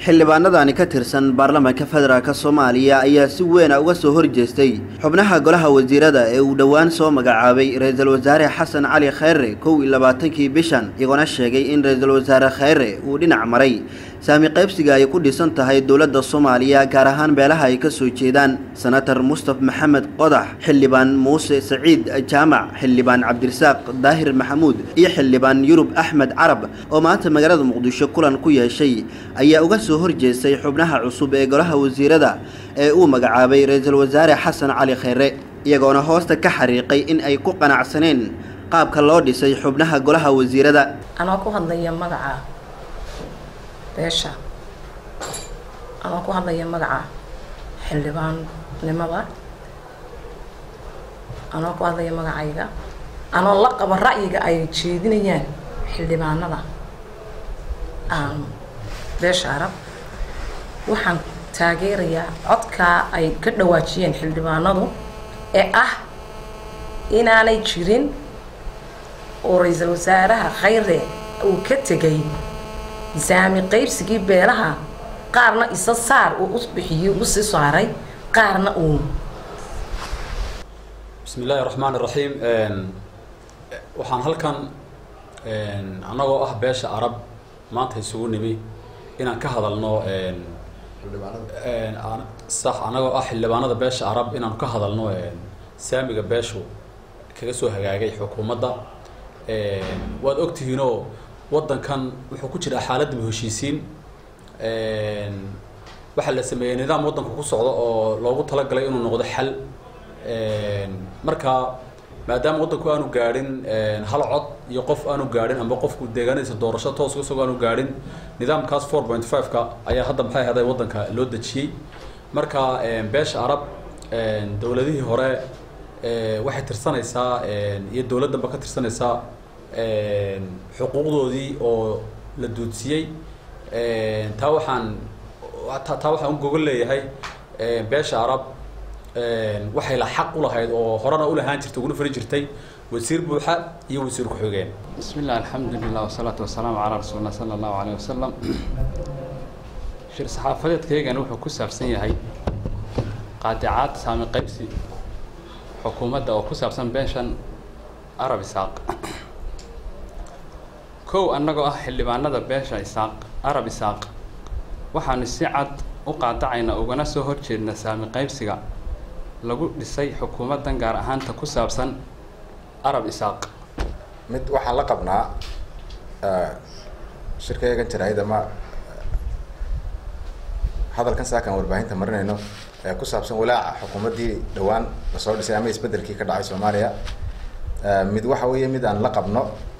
xildhibaanadani ka tirsan baarlamaanka federaalk soomaaliya ayaa si weena uga soo horjeestay xubnaha golaha wasiirada ee uu dhowaan soo magacaabay ra-iisul wasaare xasan cali khayre kow iyo labaatankii bishan iyagoona sheegay in ra-iisul wasaare khayre uu dhinac maray saami qaybsiga ay ku dhisan tahay dowladda soomaaliya gaar ahaan beelaha ay ka soo jeedaan senator mustaf maxamed qodax xildhibaan muuse saciid jaamac xildhibaan cabdirasaaq daahir maxamuud iyo xildhibaan yurub axmed carab oo maanta magaalada muqdisho kulan ku yeeshay ayaa uga soo horjeestay xubnaha cusub ee golaha wasiirada ee uu magacaabay ra-iisul wasaare xasan cali khayre iyagoona hoosta ka xariiqay in ay ku qanacsaneen qaabka loo dhisay xubnaha golaha wasiirada anoo ku hadlaya magaca beesha anoo ku hadlaya magaca xildhibaannimada anoo ku hadlaya magacayga anoo la qabo ra'yiga ay jeedinayaan xildhibaanada beesha arab waxaan taageerayaa codkaa ay ka dhawaajiyeen xildhibaanadu ee ah inaanay jirin oo ra-iisul wasaaraha khayre uu ka tegay saami qaybsigii beelaha qaarna isa saar uu u bixiyey u sii saaray qaarna uu bismi illaahi raxmaan iraxiim waxaan halkan annagoo ah beesha arab maanta isugu nimi inaan ka hadalno sax annagoo ah xildhibaanada beesha arab inaanu ka hadalno saamiga beeshu kaga soo hagaagay xukuumadda waad ogtihiinoo waddankan wuxuu ku jiraa xaaladda heshiisiin waxaa la sameeyey nidaam waddanku ku socdo oo loogu talagalay inuu noqdo xal marka maadaama waddanku aanu gaadhin hal cod iyo qof aanu gaadhin amba qofku deegaanadiisa doorasho toos isagoo aanu gaadhin nidaamkaas four point five-ka ayaa hadda maxay ahday waddanka loo dejiyey marka beesha arab dowladihii hore waxay tirsanaysaa iyo dowladdanba ka tirsanaysaa xuquuqdoodii oo la duudsiyey taa waxaan taa waxaan u gogol leeyahay beesha arab waxay la xaq u lahayd oo horena u lahaan jirtay uguna fari jirtay wasiir buuxa iyo wasiir ku-xigeen bismi illah alxamdulilah wasalaatu wasalaamu calaa rasuulillah sala allahu alayh wasalam shir saxaafadeedkaygani wuxuu ku saabsan yahay qaadicaad saami qaybsi xukuumadda oo ku saabsan beeshan arab isaaq kow annagoo ah xildhibaanada beesha isaaq arab isaaq waxaanu si cad u qaadacaynaa ugana soo horjeedna saami qaybsiga lagu dhisay xukuumaddan gaar ahaanta ku saabsan arab isaaq mid waxaan la qabnaa shirkayagan jaraayid ama hadalkan saakaan warbaahinta marinayno ee ku saabsan walaaca xukuumaddii dhowaan lasoo dhisay ama isbeddelkii ka dhacay soomaaliya mid waxa weeye mid aan la qabno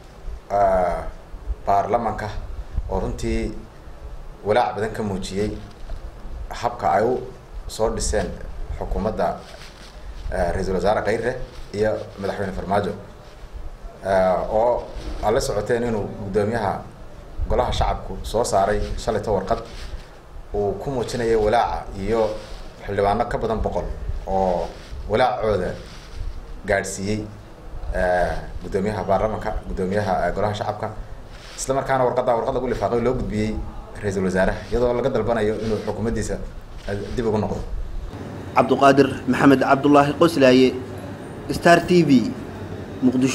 baarlamanka oo runtii walaac badan ka muujiyey habka ay u soo dhiseen xukuumadda ra-iisul wasaare khayre iyo madaxweyne farmaajo oo aad la socoteen inuu guddoomiyaha golaha shacabku soo saaray shalayto warqad uu ku muujinayo walaaca iyo xildhibaano ka badan boqol oo walaacooda gaadhsiiyey guddoomiyaha baarlamanka guddoomiyaha golaha shacabka isla markaana warqadda warqad lagu lifaaqay loo gudbiyey ra-iisul wasaaraha iyadoo laga dalbanayo inuu xukuumaddiisa dib ugu noqdo cabduqaadir maxamed cabdulaahi qoslaaye star t v muqdisho